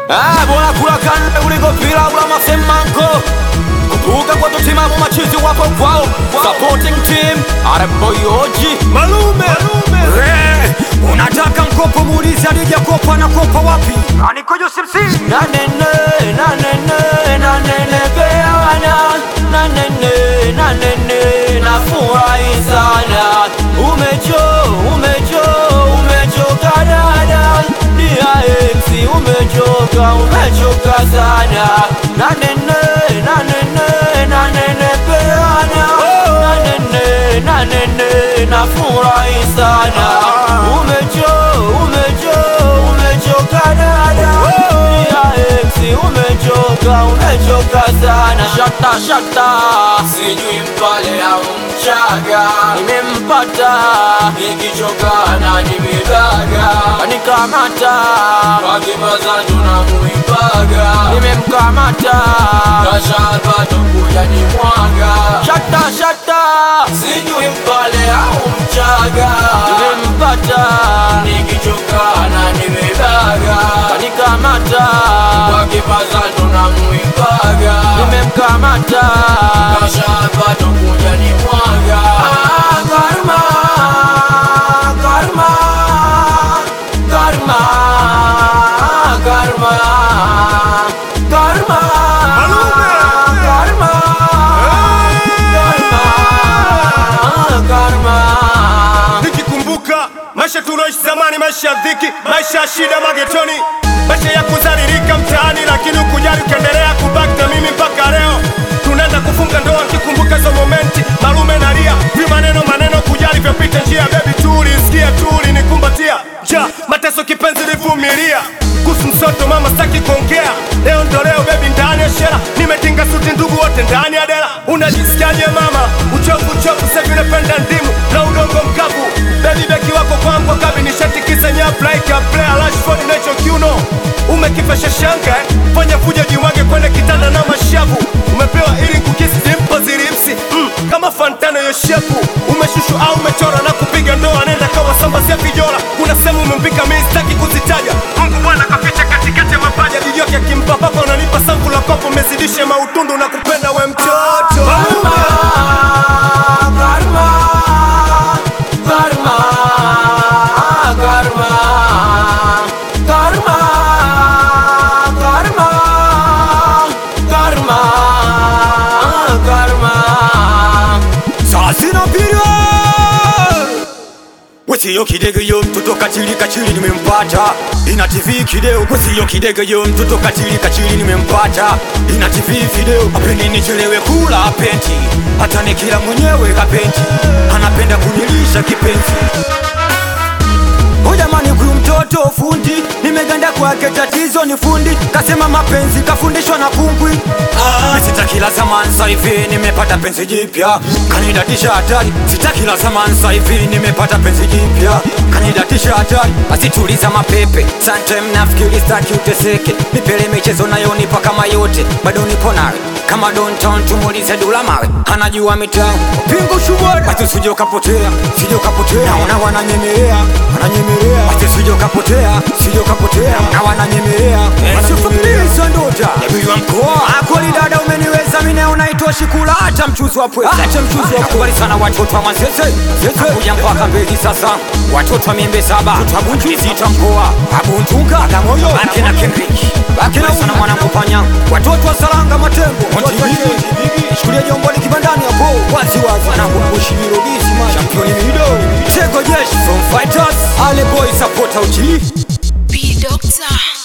Ah, bora kula kande kuliko pilau la masemanko kupuka kwa tutimamu machizi wapo kwao supporting team areboyoji Malume, Eh, unataka mkopo muulize alijakopa na kopa wapi anikojo simsi nanene nanene nanene peana nanene nanene nafurahi sana umecho umecho umechoka dada DIX umechoka umechoka sana nanene nanene nanene peana nanene nanene nafurahi sana umecho umecho umechoka dada DIX umechoka umechoka sana shata shata sijui mpale au mchaga nimempata nikichoka na nimegaga nikamata wakipaza tunamuipaga nimemkamata kashapato kuja ni mwaga shata shata sijui mpale au mchaga nimempata nikichoka na nimebaga kanikamata wakipaza tunamuipaga nimemkamata kashapato kuja ni mwaga ah, karma karma karma karma karma karma karma karma nikikumbuka maisha tuloishi zamani, maisha ya dhiki, maisha ya shida magetoni, maisha ya kuzaririka mtaani, lakini ukujali ukaendelea kubaki na mimi mpaka leo. Tunaenda kufunga ndoa, nikikumbuka hizo momenti, malume nalia, vi maneno maneno, kujali vyapita njia, bebi tuli, sikia tuli, nikumbatia ja mateso, kipenzi livumilia kuhusu msoto mama, staki kuongea leo, ndo leo bebi, ndani ya shera nimetinga suti, ndugu wote ndani ya dela. Unajisikiaje mama? Uchovu uchovu, sasa vile penda ndimu na udongo mkavu, bebi beki wako kwangu kabi nishatikisa nyavu like a player Rashford nacho kiuno umekifesha shanga eh? fanya fujo jimwage kwenda kitanda na mashavu umepewa ili kukisi dimpo zilipsi mm, kama fantano yoshepu umeshushu au umechora na kupiga ndoa nenda kawa sambazia vijola kuna sehemu umempika mi sitaki kuzitaja Mungu bwana kaficha katikati ya mapaja jijoke akimpa papa unanipa sangu la kopo umezidishe mautundu na kupenda we mtoto karma karma karma karma karma karma karma sasina pirio Wesiyo kidege yo mtoto kachili kachili nimempata ina TV kideo Wesiyo kidege yo mtoto kachili kachili nimempata ina TV video apendi nichelewe kula apenti hata nikila mwenyewe kapenti anapenda kunilisha kipenzi Oh jamani huyu mtoto fundi nimeganda kwake tatizo ni fundi kasema mapenzi kafundishwa na kungwi ah, sitaki la zamani sasa hivi nimepata penzi jipya kanidatisha hatari sitaki la zamani sasa hivi nimepata penzi jipya kanidatisha hatari asituliza mapepe sometime nafikiri staki uteseke nipele michezo nayo nipa kama yote bado nipo nawe kama downtown tumulize dula mawe anajua mitaa pingu shubora basi usije ukapotea sije ukapotea naona wananyemelea wananyemelea basi usije ukapotea sije ukapotea na wananyemelea wananyemelea ndota yabiwa mkoa akoli dada umeniweza mimi naona itoshi kula hata mchuzi wa pweza acha mchuzi wa kubali sana watoto wa mazeze zeze kuja mpaka mbili sasa watoto wa miembe saba tutabunju zita mkoa abuntunga agamoyo bake na Kendrick bake na sana mwana kupanya watoto wa salanga matembo Chukulia jomboni kibandani hapo wazi wazi Wanangu kushibiro bisi man Championi mido Tego jeshi from fighters Ale boy supporter uchi B Doctor.